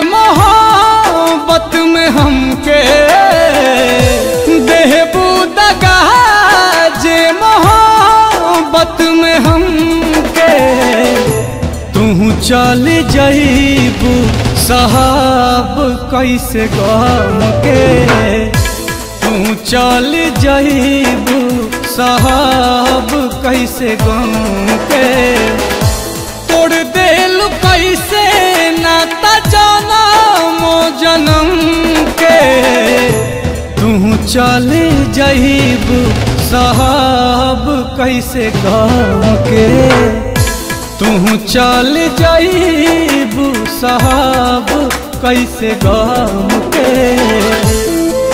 मोहब्बत में हमके देहबू दगा जे मोहब्बत में हमके तू चल जईबू साहब कैसे गम के तू चल जईबू साहब कैसे गम के तोड़ देल कैसे नाता जनम जनम के तू चल जईबू साहब कैसे गम के तू चल जईबू साहब कैसे गम के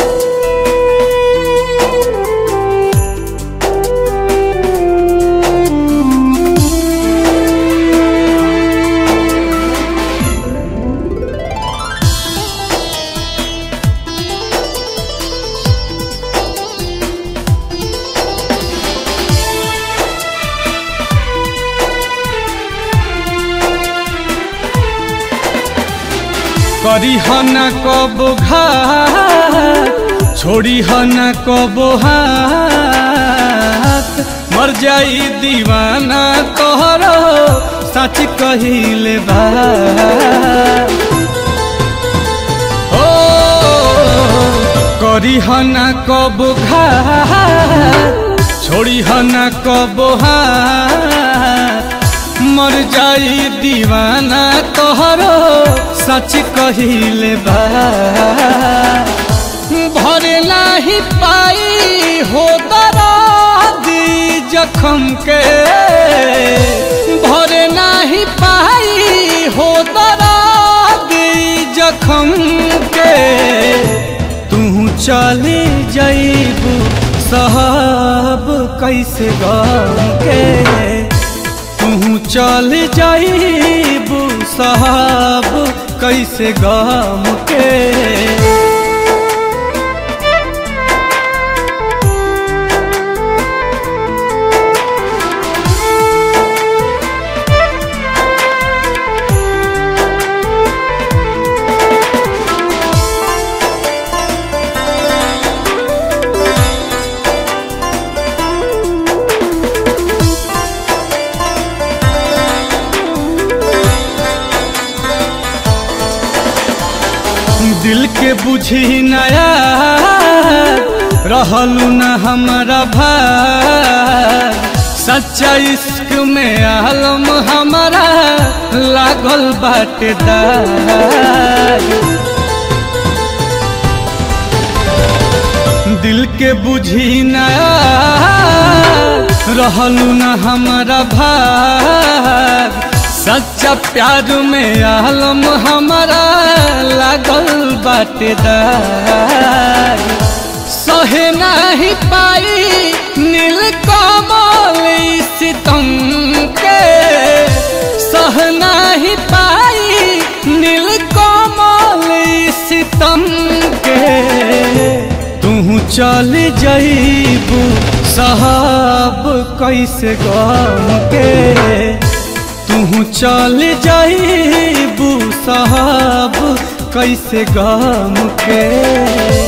करी हन कब घात छोड़ी हन कब हाथ मर जाई दीवाना तोहरो सच कहिले बा ओ करी हन कब घात छोड़ी हन कब हाथ मर जाई दीवाना तोहरो सच कहिले बा भरे नाही पाई हो दरादी जखम के भरे नाही पाई हो दरादी जखम के तू चले जईबू साहब कैसे गम के तू चल जाईबू साहब कैसे गम के दिल के बुझी नया रहलू न हमारा भाई सच्चा इश्क में आलम हमारा लागल बाटे दिल के बुझी नया रहलू न हमारा भाई सच्चा प्यार में आलम हमारा लागल बाटेदार सहे नहीं पाई नील कमल सितम के सह नहीं पाई नील कमल सितम के तू चल जईबू साहब कैसे गम के तू चल जाईबू साहब कैसे गम के